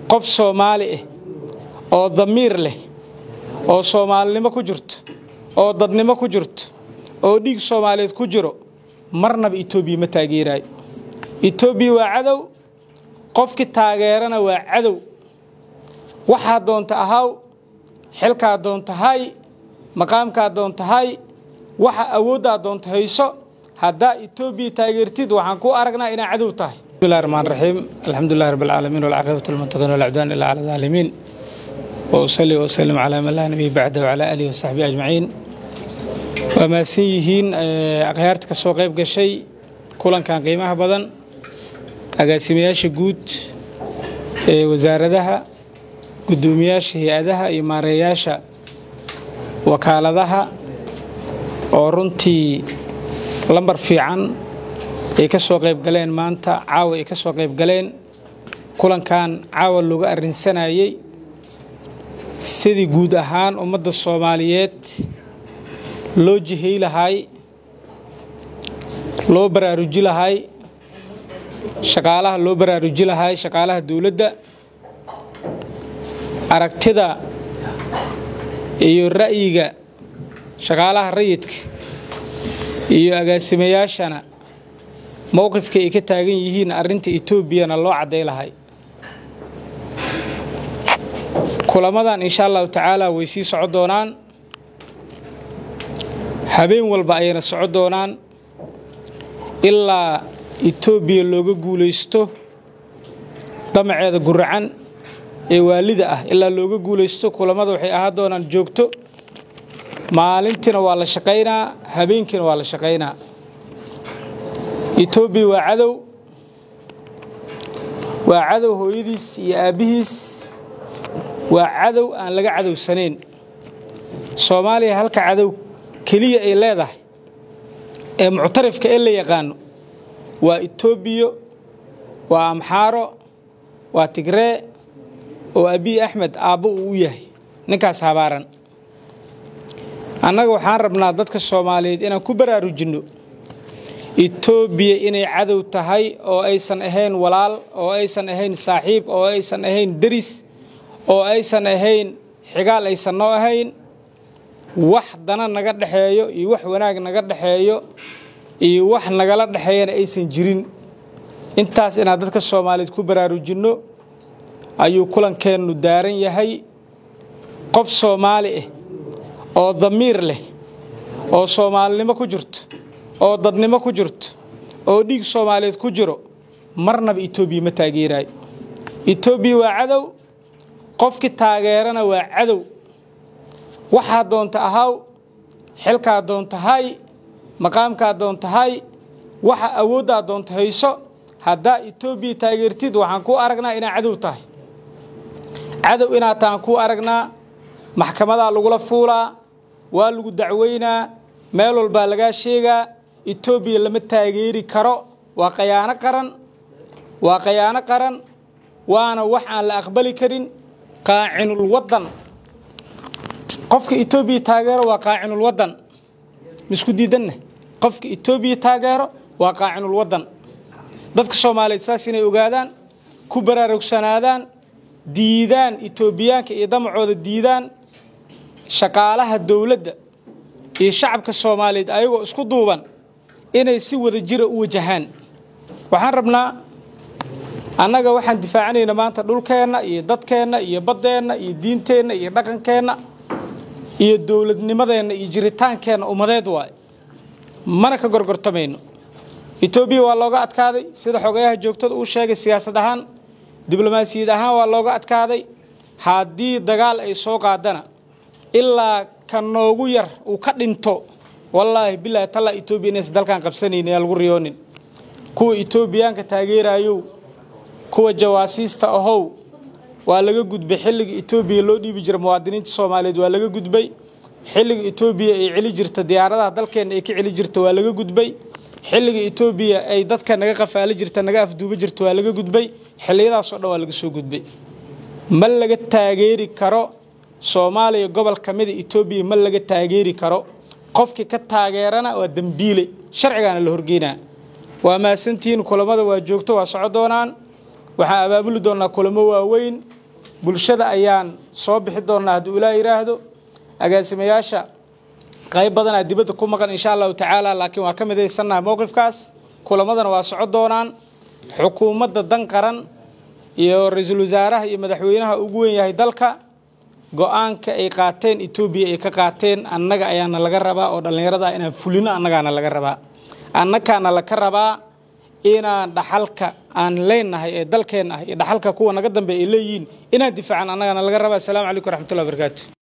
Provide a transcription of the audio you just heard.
qof soomaali ah oo damiir leh oo soomaalinimo ku jirto oo dadnimo ku jirto oo dhiig soomaaliyeed ku jiro marnaba etoobiya ma taageeraayo etoobiya waa cadow qofkii taageerana waa cadow waxaa doonta ahaw xilkaa doonta hay maqaamkaa doonta hay waxa awooddaa doonta hayso haddaa etoobiya taageertid waxaan ku aragnaa inaa cadow tahay bismillahi raxmaan raxiim alxamdulillahi rabbi alcaalamiin walcaaqibatu lilmuttaqiin walcudwaan ilaa cala alaalimiin wa usalli wa usallim calaa man laa nabiy bacda wacalaa aalihi wasaxbihi ajmaciin waa mahadsan yihiin akhyaarta ka soo qayb gashay kulankan qiimaha badan agaasimayaasha guud ee wasaaradaha guddoomiyaasha hay-adaha iyo maareeyaasha wakaaladaha oo runtii lambar fiican ay ka soo qayb galeen maanta caawa ay ka soo qayb galeen kulankan caawa looga arrinsanayey sidii guud ahaan ummadda soomaaliyeed loo jihey lahay loo baraaruji lahay shaqaalaha loo baraaruji lahay shaqaalaha dowladda aragtida iyo ra'yiga shaqaalaha rayidka iyo agaasimayaashana mowqifka ay ka taagan yihiin arrinta etoobiyana loo cadday lahay kulamadan insha allahu tacaala way sii soco doonaan habeen walba ayayna soco doonaan ilaa etoobiya looga guulaysto damaceeda guracan ee waalida ah ilaa looga guulaysto kulamada waxay ahaa doonaan joogto maalintiina waa la shaqaynaa habeenkiina waa la shaqaynaa etoobiya waa cadow waa cadow hooyadiis iyo aabbihiis waa cadow aan laga cadowsanayn soomaaliya halka cadow keliya ay leedahay ee muctarifka ee la yaqaano waa etoobiya waa amxaaro waa tigree oo abiy axmed aabbo uu u yahay ninkaas habaaran annaga waxaan rabnaa dadka soomaaliyeed inaan ku baraarujinno etoobiya inay cadow tahay oo aysan ahayn walaal oo aysan ahayn saaxiib oo aysan ahayn deris oo aysan ahayn xigaal aysan noo ahayn wax dana naga dhexeeyo iyo wax wanaag naga dhexeeyo iyo wax nagala dhexeeyana aysan jirin intaas inaan dadka soomaaliyeed ku baraarujinno ayuu kulankeennu daaran yahay qof soomaali ah oo damiir leh oo soomaalinimo ku jirto oo dadnimo ku jirto oo dhiig soomaaliyeed ku jiro marnaba etoobiya ma taageeraayo etoobiya waa cadow qofkii taageerana waa cadow waxaa doonta ahaw xilkaa doonta hay maqaamkaa doonta hay waxa awooddaa doonta hayso haddaa etoobiya taageertid waxaan ku aragnaa inaa cadow tahay cadow inaad tahan kuu aragnaa maxkamadaa lagula fuulaa waa lagu dacweynaa meel walbaa lagaa sheegaa etoobiya lama taageeri karo waa khayaano qaran waa khayaano qaran waana wax aan la aqbali karin qaacinul waddan qofka etoobiya taageero waa qaacinul waddan misku diidanna qofka etoobiya taageero waa qaacinul waddan dadka soomaaliyeed saas inay ogaadaan ku baraarugsanaadaan diidaan etoobiyaanka iyo damacooda diidaan shaqaalaha dowladda iyo shacabka soomaaliyeed ayagoo isku duuban inay si wada jira u wajahaan waxaan rabnaa annaga waxaan difaacanaynaa maanta dhulkeenna iyo dadkeenna iyo baddeenna iyo diinteenna iyo dhaqankeenna iyo dowladnimadeenna iyo jiritaankeenna ummadeed waaye mana ka gorgortamayno etoobiya waa looga adkaaday sida xogayaha joogtada uu sheegay siyaasad ahaan diblomaasiyad ahaan waa looga adkaaday haddii dagaal ay soo qaadana ilaa ka noogu yar uu ka dhinto wallaahi bilaahi tallaa etoobiya inaysan dalkan qabsanaynin yaa lagu riyoonin kuwa etoobiyaanka taageerayow kuwa jawaasiista ahow waa laga gudbay xilliga etoobiya loo dhiibi jira muwaadiniinta soomaaliyeed waa laga gudbay xilliga etoobiya ay celi jirta diyaaradaha dalkeenna ay ka celi jirta waa laga gudbay xilliga etoobiya ay dadka naga qafaali jirta naga afduuba jirta waa laga gudbay xilliyadaasoo dhan waa laga soo gudbay ma laga taageeri karo soomaaliya gobol ka mida etoobiya ma laga taageeri karo qofkii ka taageerana waa dembiile sharcigaana la horgeynaa waa mahadsantihiin kulamada waa joogto waa soco doonaan waxaan abaabuli doonnaa kulamo waaweyn bulshada ayaan soo bixi doonnaa hadduu ilaa yidhaahdo agaasimayaasha qayb badanaa dibadda ku maqan insha allahu tacaala laakiin waa ka midaysannaha mowqifkaas kulamadana waa soco doonaan xukuumadda dan qaran iyo ra-iisul wasaaraha iyo madaxweynaha ugu weyn yahay dalka go-aanka ay qaateen etoobiya ay ka qaateen annaga ayaana laga rabaa oo dhallinyarada ah inaan fulino annagaana laga rabaa annakaana laka rabaa inaan dhaxalka aan leenahay ee dalkeenna ah iyo dhaxalka kuwa naga dambe ay leeyihiin inaan difaacan annagaana laga rabaa assalamu calaykum waraxmatullahi wabarakaatu